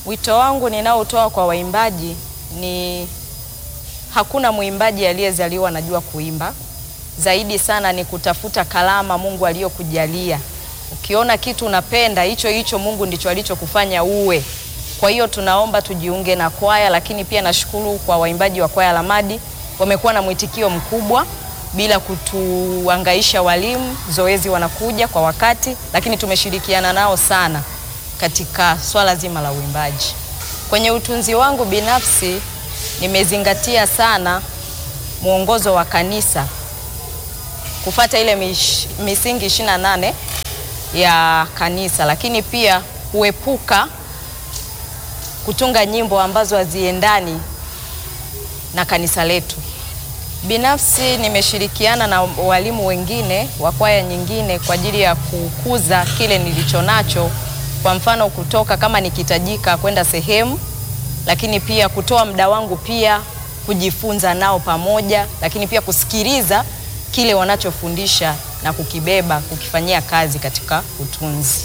Wito wangu ninaotoa kwa waimbaji ni hakuna mwimbaji aliyezaliwa anajua kuimba. Zaidi sana ni kutafuta kalama Mungu aliyokujalia. Ukiona kitu unapenda, hicho hicho Mungu ndicho alichokufanya uwe. Kwa hiyo tunaomba tujiunge na kwaya, lakini pia nashukuru kwa waimbaji wa kwaya Lamadi, wamekuwa na mwitikio mkubwa bila kutuangaisha walimu. Zoezi wanakuja kwa wakati, lakini tumeshirikiana nao sana katika swala zima la uimbaji. Kwenye utunzi wangu binafsi nimezingatia sana mwongozo wa kanisa kufata ile mish, misingi ishirini na nane ya kanisa, lakini pia kuepuka kutunga nyimbo ambazo haziendani na kanisa letu. Binafsi nimeshirikiana na walimu wengine wa kwaya nyingine kwa ajili ya kukuza kile nilicho nacho, kwa mfano kutoka kama nikihitajika kwenda sehemu, lakini pia kutoa muda wangu pia kujifunza nao pamoja, lakini pia kusikiliza kile wanachofundisha na kukibeba kukifanyia kazi katika utunzi.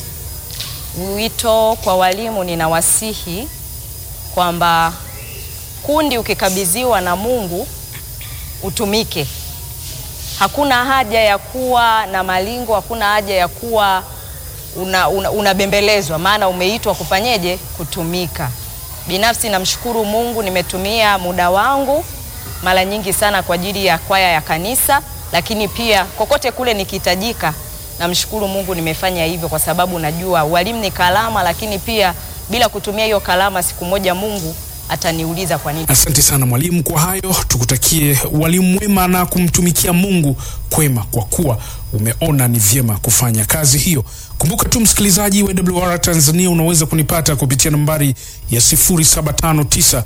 Wito kwa walimu, ninawasihi kwamba kundi ukikabidhiwa na Mungu utumike. Hakuna haja ya kuwa na malingo, hakuna haja ya kuwa unabembelezwa, una, una maana umeitwa kufanyeje? Kutumika. Binafsi namshukuru Mungu, nimetumia muda wangu mara nyingi sana kwa ajili ya kwaya ya kanisa, lakini pia kokote kule nikihitajika, namshukuru Mungu nimefanya hivyo, kwa sababu najua walimu ni kalama, lakini pia bila kutumia hiyo kalama, siku moja Mungu ataniuliza kwa nini. Asante sana mwalimu kwa hayo, tukutakie walimu mwema na kumtumikia Mungu kwema, kwa kuwa umeona ni vyema kufanya kazi hiyo. Kumbuka tu msikilizaji wa WR Tanzania, unaweza kunipata kupitia nambari ya 0759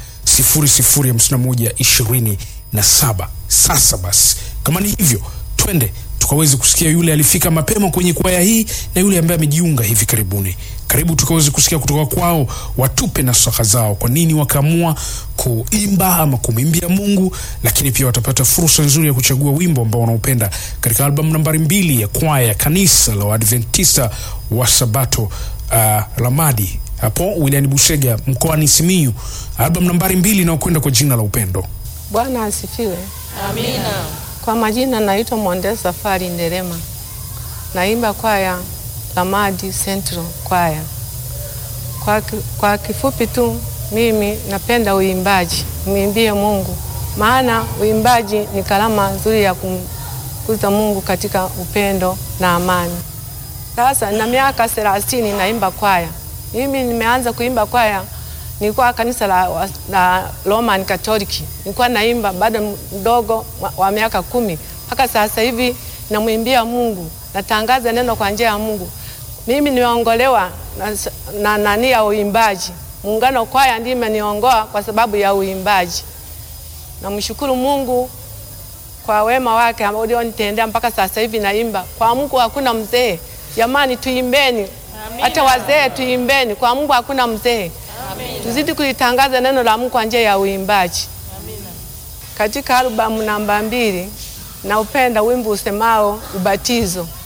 005127. Sasa basi, kama ni hivyo, twende tukaweze kusikia yule alifika mapema kwenye kwaya hii na yule ambaye amejiunga hivi karibuni. Karibu tukaweze kusikia kutoka kwao, watupe nasaha zao, kwa nini wakaamua kuimba ama kumwimbia Mungu, lakini pia watapata fursa nzuri ya kuchagua wimbo ambao wanaupenda katika albamu nambari mbili ya kwaya ya kanisa la Waadventista wa Sabato uh, Lamadi hapo wilayani Busega mkoani Simiyu, albamu nambari mbili inayokwenda kwa jina la Upendo. Bwana asifiwe. Amina. Kwa majina naitwa Monde Safari Nderema, naimba kwaya Lamadi Central kwaya. Kwa, kwa kifupi tu mimi napenda uimbaji, mwimbie Mungu, maana uimbaji ni kalama nzuri ya kumkuza Mungu katika upendo na amani. Sasa na miaka thelathini naimba kwaya. Mimi nimeanza kuimba kwaya nilikuwa kanisa la, la Roman Katoliki, nilikuwa naimba bado mdogo wa miaka kumi mpaka sasa hivi namwimbia Mungu, natangaza neno kwa njia ya Mungu. Mimi nimeongolewa na nani ya uimbaji. Muungano kwaya ndiye imeniongoa kwa sababu ya uimbaji. Namshukuru Mungu kwa wema wake ambao ulionitendea mpaka sasa hivi naimba. Kwa Mungu hakuna mzee. Jamani, tuimbeni, hata wazee tuimbeni. Kwa Mungu hakuna mzee. Tuzidi kulitangaza neno la Mungu kwa njia ya uimbaji. Amina. Katika albamu namba mbili na upenda wimbo usemao ubatizo.